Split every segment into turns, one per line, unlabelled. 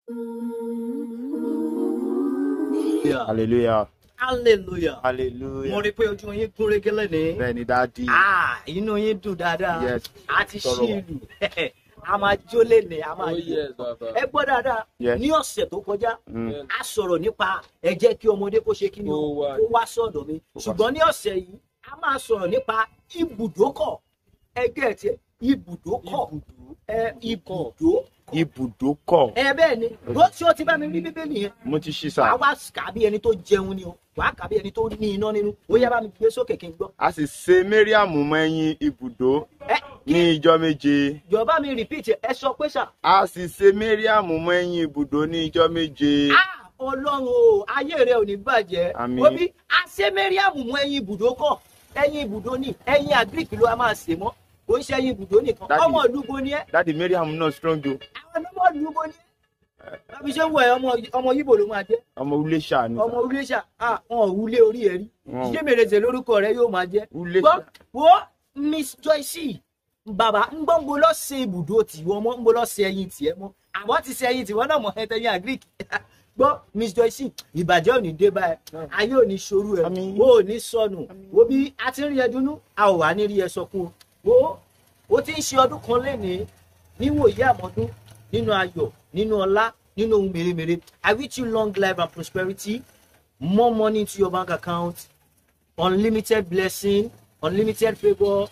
hallelujah
hallelujah mo
hallelujah
rí i pé ojú yín gún régé lẹ́nìí
bẹ́ẹ̀ ni dáàdi
Ah, inú yín dùn dáadáa
Yes.
a ti
Sọ̀rọ̀
ṣí ìlú a máa jó lẹ́nìí a máa
Oh
jó
yes, Baba.
ẹ gbọ́ dáadáa
Yes.
ní ọ̀sẹ̀ tó kọjá
Mm.
a sọ̀rọ̀ nípa ẹ jẹ́ kí ọmọdé kó ṣe kí ni o
Ó wá.
kó wá sọ̀dọ̀ mi ṣùgbọ́n ní ọ̀sẹ̀ yìí a máa sọ̀rọ̀ nípa ibùdókọ̀ ẹgbẹ́ tiẹ̀ ibùdókọ̀ ẹ ibùdó
ibùdókọ̀
ẹ bẹ́ẹ̀ ni bó tí o ti bá mi rí bíbélì yẹn
mo ti ṣí
wàá
sá
wá kà bí ẹni tó jẹun ni o wàá kà bí ẹni tó ní iná nínú ó yá bá mi gbé sókè kí n gbọ́.
a sì ṣe mariam mọ ẹyin ibùdó
ẹ
ní
kí
ìjọ méje
jọba mi repeat ẹ sọ pé ṣá.
a sì ṣe mariam mọ ẹyin ibùdó ní ìjọ méje
Ah, ọlọ́run o ayé rẹ ò ní bàjẹ́
Àmín.
obi àṣẹ mẹ́ríàmù mú ẹyin ibùdó kọ̀ ẹyin ibùdó ní ẹyin agric ló a máa ṣe mọ́ kò ń ṣe ẹyin ibùdó nìkan
Daddy.
ọmọ ìlúbo ni ẹ
dáàdi mariam náà strong o
àwọn ọmọ ìlúbo ni ẹ tàbí ṣé ń wọ ẹ ọmọ ọmọ yíbo ló máa jẹ
ọmọ Iléṣà ni
ọmọ uléṣà ah wọn ò wúlé orí ẹ rí
Wọn ò.
ṣé mèrèzè lórúkọ rẹ yóò máa jẹ
Uléṣà.
gbọ́ wo miss joyce bàbá ń gbọ́ ń bo lọ ṣe ibùdó tiwọn mọ́ ń bo lọ ṣe ẹyin tiẹ̀ mọ́ àwọn ti ṣe ẹyin tiwọn náà mọ̀ ẹtẹ̀yìn agric gbọ́ miss joyce ìbàjẹ́ ò ní dé báyìí ayé ò ní ṣorú ẹ
Àmín.
wo ò ní sọnù wo bí a ti ń rí ẹ dúnú a ò wá ní rí ẹ sọkún o wo o ti ń ṣe ọdún kan lénìí níwòye àmọ́dún nínú ayọ̀ nínú ọlá nínú ohun mèremère i wish you long life and prosperity more money into your bank account unlimited blessing unlimited favour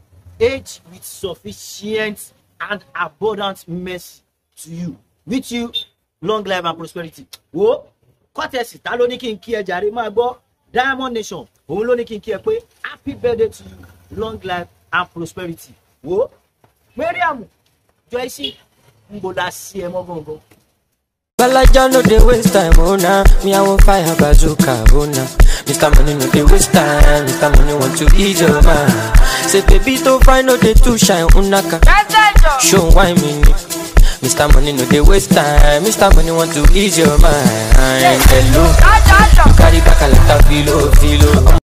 age with sufficient and abundant mercy to you with you long life and prosperity wo kọ́tẹ̀sì ta ló ní kí n kí ẹ jàre máa gbọ́ diamond nation òun ló ní kí n kí ẹ pé happy birthday to you long life and prosperity wo mariam joyce ń bọ̀ la sí ẹ mọ́ gbọ̀ngàn.
Balaja no dey waste time, oh nah. Me I want fire bazooka, oh nah. Mr. Money no dey waste time, Mr. Money want to ease your mind. Say baby to find no dey too shine, unaka. Show why me ni. Mr. Money no dey waste time, Mr. Money want to ease your mind. Hello, you carry back a like a filo, filo.